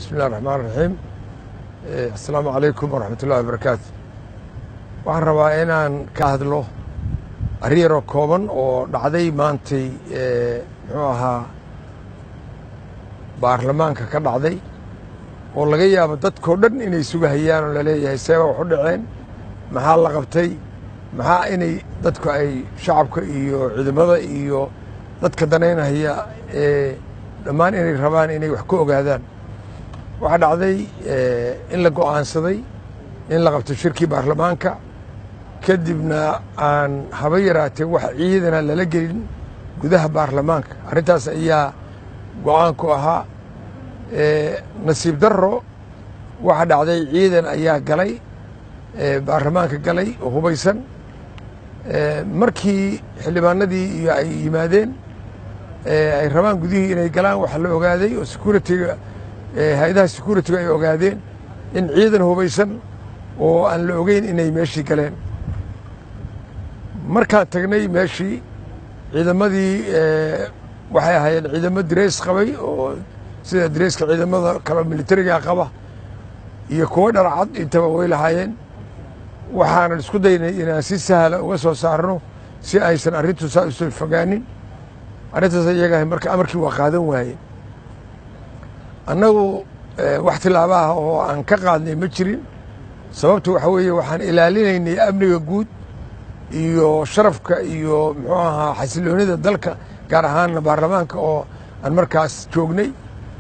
bismi illahi raxmaan raxiim assalaamu calaykum waraxmat ullahi wabarakaatu waxaan rabaa inaan ka hadlo arrin yaroo kooban oo dhacday maantay muxuu ahaa baarlamaanka ka dhacday oo laga yaabo dadkao dhan inay sugahayaan oo laleeyahay seeba wax u dhaceen maxaa la qabtay maxaa inay dadku ay shacabka iyo ciidamada iyo dadka danaynahaya ee dhammaan inay rabaan inay wax ka ogaadaan waxaa dhacday in la go'aansaday in la qabto shirkii baarlamaanka kadibna aan haba yaraatee wax ciidana lala gelin gudaha baarlamaanka arrintaas ayaa go'aanku ahaa nasiib darro waxaa dhacday ciidan ayaa galay baarlamaanka galay oo hubaysan markii xildhibaanadii iyo ay yimaadeen ay rabaan gudihii inay galaan waxaa la ogaaday oo securitiga hay-adaha securitiga ay ogaadeen in ciidan hubaysan oo aan la ogeyn inay meeshii galeen markaan tagnay meeshii ciidamadii waxay ahaayeen ciidamo direys qabay oo sida direyska ciidamada kale militariga qaba iyo kuwo dharcad intaba way lahaayeen waxaanan isku daynay inaan si sahla uga soo saarno si aysan arrintu saa usoo fogaanin arrintaas iyagaha marka amarkii waa qaadan waayeen annagu wax tilaabaha oo aan ka qaadnay ma jirin sababtu waxa weeye waxaan ilaalinaynay amniga guud iyo sharafka iyo muxuu ahaa xasiloonida dalka gaar ahaanna baarlamaanka oo aan markaas joognay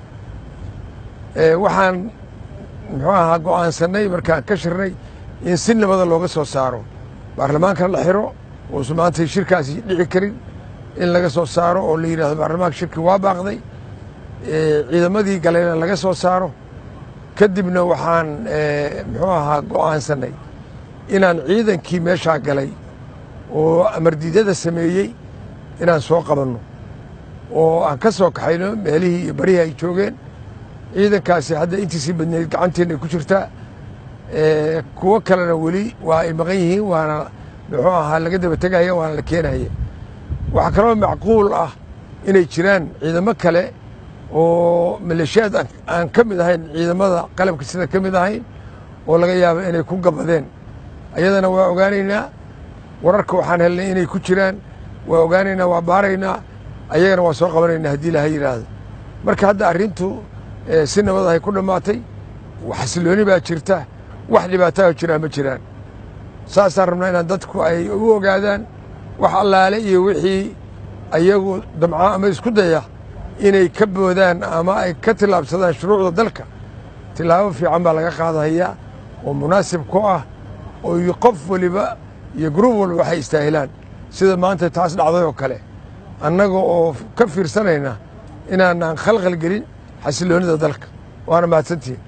waxaan muxuu ahaa go'aansanay markaan ka shirnay in si nabada looga soo saaro baarlamaankana la xiro uusan maanta shirkaasi dhici karin in laga soo saaro oo la yidhahdo baarlamaanka shirkii waa baaqday ciidamadii galeyna laga soo saaro kadibna waxaan muxuu ahaa go'aansanay inaan ciidankii meeshaa galay oo amardiidyada sameeyey inaan soo qabanno oo aan ka soo kaxayno meelihii iyo barihii ay joogeen ciidankaasi hadda intiisii badneyd gacanteena ay ku jirtaa kuwo kalena weli waa ay maqan yihiin waana muxuu ahaa laga daba tegaya waana la keenaya waxaa kaloo macquul ah inay jiraan ciidamo kale oo maleeshiyaad aan ka mid ahayn ciidamada qalabka sida ka mid ahayn oo laga yaabo inay ku gabadeen ayadana waa ogaanaynaa wararka waxaan helnay inay ku jiraan waa ogaanaynaa waa baaraynaa ayagana waa soo qabanaynaa haddii ilaha yidhaahdo marka hadda arrintu si nabadahay ku dhammaatay xasilooni baa jirta wax dhibaataha jiraa ma jiraan saasaan rabnaa inaan dadku ay u ogaadaan wax allaale iyo wixii ayagu damca ama isku daya inay ka boodaan ama ay ka tillaabsadaan shuruucda dalka tillaabo fiican baa laga qaadahayaa oo munaasib ku ah oo qof waliba iyo gruub walba waxay istaahilaan sida maanta taas dhacday oo kale annaga oo ka fiirsanayna inaanaan khalkhal gelin xasiloonida dalka waana mahadsantihin